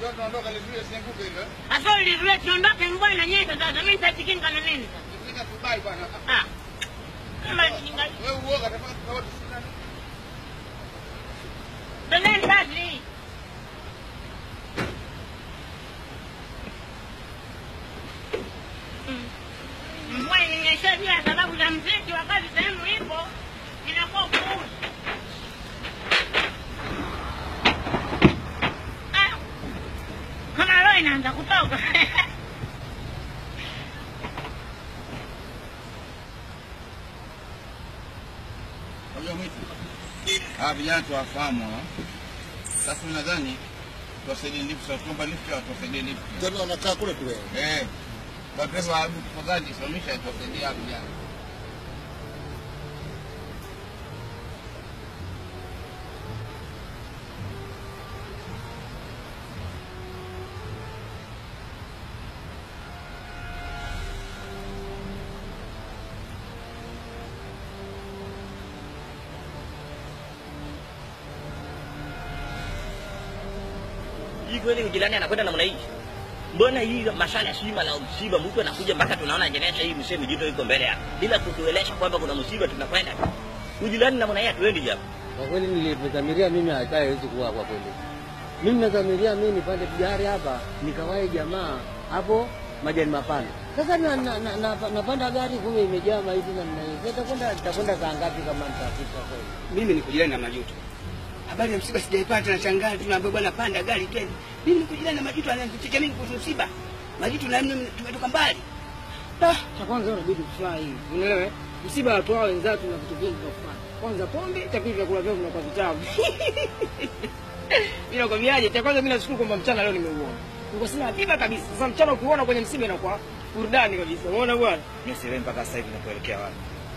Sasa tunaondoka lizuie sianguke hilo. Sasa ulizuia siondoke, mvua inanyesha sasa. Mimi nitajikinga na nini sasa? Nifika Dubai bwana. Ah. Kama nikinga. Wewe uoga tafadhali tukawa tusina. Twendeni basi. Mm. Mvua inanyesha juu ya sababu za mziki, wakati sehemu ipo inakuwa upuuzi. Ah. Kama roho inaanza kutoka. Unajua mwitu. Ah, vijana tuwafahamu hawa. Sasa mimi nadhani tuwasaidie lift, sasa tuomba lift au tuwasaidie lift. Tena wanakaa kule kule. Eh. Kwa pesa wa hebu tafadhali simamisha tuwasaidie hawa vijana. hii kweli ujirani anakwenda namna hii mbona hii masala sima la msiba mtu anakuja mpaka tunaona jenesha hii mseme jito iko mbele hapa bila kutuelesha kwamba kuna msiba tunakwenda ujirani namna hii hatuendi japo Kwa kweli nilivyodhamiria mimi hata haiwezi kuwa kwa kweli. Mimi nadhamiria mimi nipande gari hapa nikawahi jamaa hapo majani mapana. Sasa na, na, na, na, napanda gari kumbe imejaa maiti na mna hiyo. Sasa kwenda nitakwenda saa ngapi kama nitafika kweli? mimi niko jirani na majuto. Habari ya msiba sijaipata, nashangaa tunaambia bwana panda gari twende. Mimi niko jirani na majuto, ananichekea mimi kuhusu msiba. Majuto na mimi tumetoka mbali. Ah, cha kwanza unabidi kufurahi. Unaelewa? eh? Msiba watu wao wenzao tuna vitu vingi vya kufanya. Kwanza pombe, cha pili vyakula vyao vinakuwa vitamu. Mimi nakwambiaje? Cha kwanza mimi nashukuru kwamba mchana leo nimeuona. Niko sina hatima kabisa. Sasa mchana ukiuona kwenye msiba inakuwa burudani kabisa. Umeona bwana? Mimi sielewi mpaka sasa hivi nakuelekea wapi.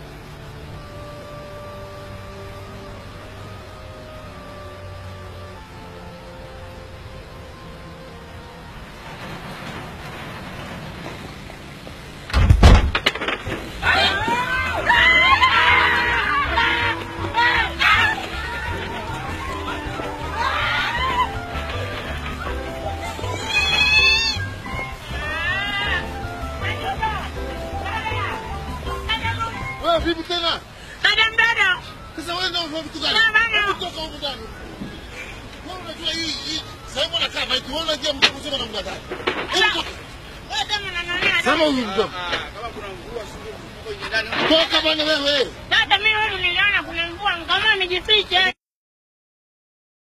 Wewe vipi tena? Dada mdada. Sasa wewe ndio unafanya vitu gani? Na bana. Hebu toka huko ndani. Wewe unajua hii hii sehemu anakaa maiti, wewe unajua mtu mzima namna gani? Hebu toka. Wewe kama unanionea Sema huyu mtoto. Ah, kama kuna mvua sio tuko nje ndani. Toka bwana wewe. Dada, mimi wewe niliona kuna mvua, nikaamua nijifiche.